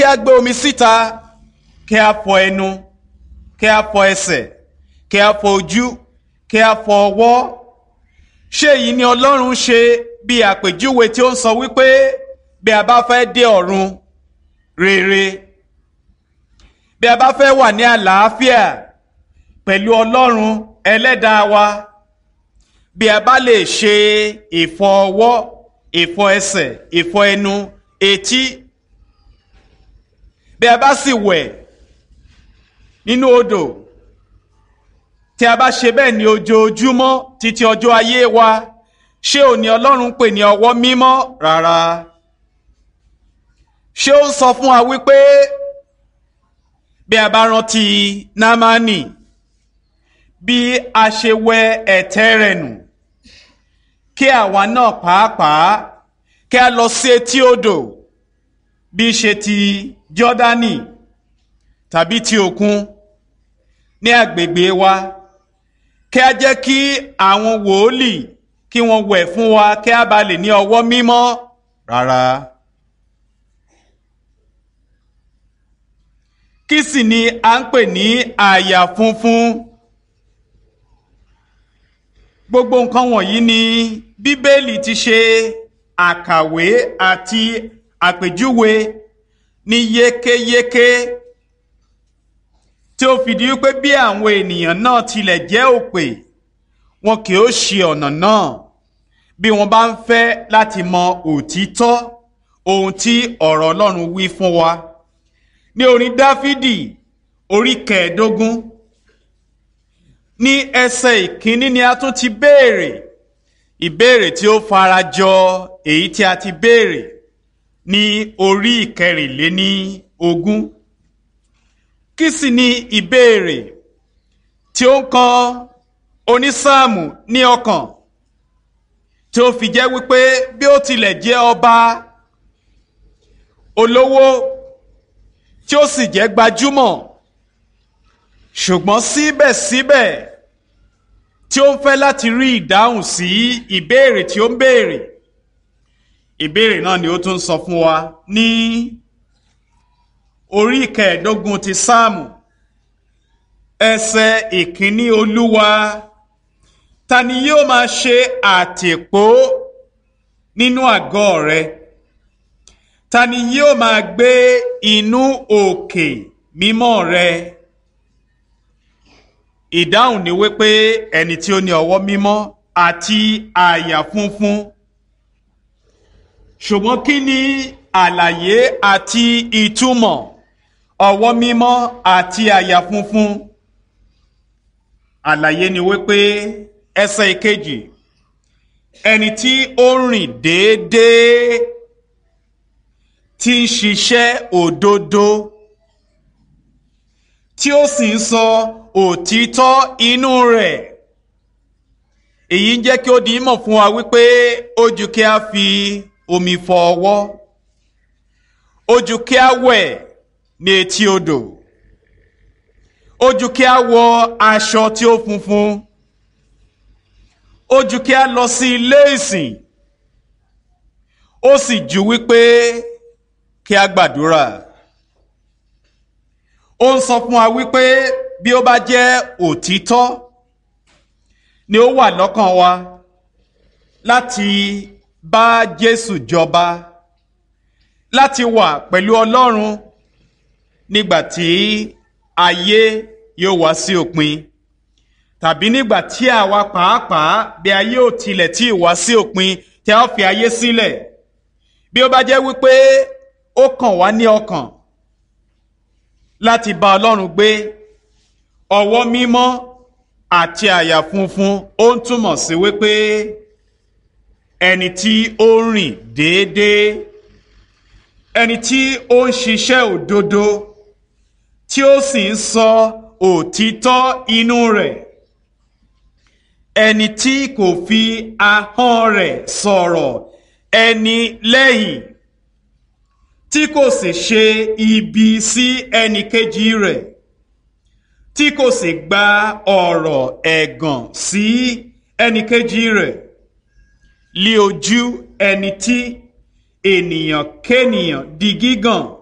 a gbé omi síta kí a fọ ẹnu kí a fọ ẹsẹ̀ kí a fọ ojú kí a fọ ọwọ́ ṣé èyí ni ọlọ́run ṣe bí àpèjúwe tí ó ń sọ wípé bí a bá fẹ́ dé ọ̀run rere bí a bá fẹ́ wà ní àlàáfíà pẹ̀lú ọlọ́run ẹlẹ́dàá wa bí a bá lè ṣe ìfọ ọwọ́ ìfọ ẹsẹ̀ ìfọ ẹnu etí bí a bá sì wẹ̀ nínú odò tí a bá ṣe bẹ́ẹ̀ ní ojoojúmọ́ títí ọjọ́ ayé wa ṣé òní ọlọ́run pè ní ọwọ́ mímọ́ rárá ṣé ó ń sọ fún wa wípé bí a bá rántí námánì bí a ṣe wẹ ẹ̀tẹ́ rẹ̀ nù kí àwa náà pàápàá kí a lọ sí etí odò bí ṣe ti jọ́dánì tàbí ti òkun ní agbègbè wa kí a jẹ́ kí àwọn wòólì kí wọ́n wẹ̀ fún wa kí a bá lè ní ọwọ́ mímọ́ rárá. kí sì ni a ń pè ní àyà funfun gbogbo nǹkan wọ̀nyí ni bíbélì ti ṣe àkàwé àti àpèjúwe ní yékéyéké tí ó fìdí wípé bí àwọn ènìyàn náà tilẹ̀ jẹ́ òpè wọn kì ó ṣe ọ̀nà náà bí wọ́n bá ń fẹ́ láti mọ òtítọ́ ohun tí ọ̀rọ̀ Ọlọ́run wí fún wa ní orin Dáfídì orí kẹẹ̀ẹ́dógún ní ẹsẹ̀ ìkíní ni a tún ti béèrè ìbéèrè tí ó farajọ èyí tí a ti béèrè ní orí ìkẹrìnléní ogún kí sì ni ìbéèrè tí ó ń kan onísáàmù ní ọkàn tí ó fi jẹ́ wípé bí ó tilẹ̀ jẹ́ ọba olówó tí ó sì jẹ́ gbajúmọ̀ ṣùgbọ́n síbẹ̀síbẹ̀ tí ó ń fẹ́ láti rí ìdáhùn sí ìbéèrè tí ó ń béèrè ìbéèrè náà ni ó tún sọ fún wa ní orí kẹẹ̀ẹ́dógún ti sáàmù ẹsẹ̀ ìkíní olúwa ta ni yóò máa ṣe àtìpó nínú àgọ́ rẹ ta ni yóò máa gbé inú òkè mímọ́ rẹ ìdáhùn ni wípé ẹni tí ó ní ọwọ́ mímọ́ àti àyà funfun ṣùgbọ́n kí ni àlàyé àti ìtumọ̀ ọwọ́ mímọ́ àti àyà funfun àlàyé ni wípé ẹsẹ̀ ìkejì ẹni tí ó rìn déédéé tí ń ṣiṣẹ́ òdodo tí ó sì ń sọ òtítọ́ inú rẹ̀ èyí ń jẹ́ kí ó di mọ̀ fún wa wípé ó ju kí a fi omi fọ ọwọ́ ó ju kí a wẹ̀ ní etí odò ó ju kí a wọ aṣọ tí ó funfun ó ju kí a lọ sí ilé ìsìn ó sì ju wípé kí a gbàdúrà ó ń sọ fún wa wípé bí ó bá jẹ́ òtítọ́ ni ó wà lọ́kàn wa láti bá Jésù jọba láti wà pẹ̀lú Ọlọ́run nígbà tí ayé yóò wá sí òpin tàbí nígbà tí àwa pàápàá bí ayé ò tilẹ̀ tí ì wá sí òpin tí a ó fi ayé sílẹ̀ bí ó bá jẹ́ wípé ó kàn wá ní ọkàn láti bá Ọlọ́run gbé ọwọ́ mímọ́ àti àyà funfun ó ń túmọ̀ sí wípé ẹni tí ó rìn déédéé ẹni tí ó ń ṣiṣẹ́ òdodo tí ó sì ń sọ òtítọ́ inú rẹ̀ ẹni tí kò fi ahọ́n rẹ̀ sọ̀rọ̀ ẹni lẹ́yìn tí kò sì ṣe ibi sí ẹnì kejì rẹ̀ tí kò sì gba ọ̀rọ̀ ẹ̀gàn sí ẹnì kejì rẹ̀ lí ojú ẹni tí ènìyàn kénìyàn di gígàn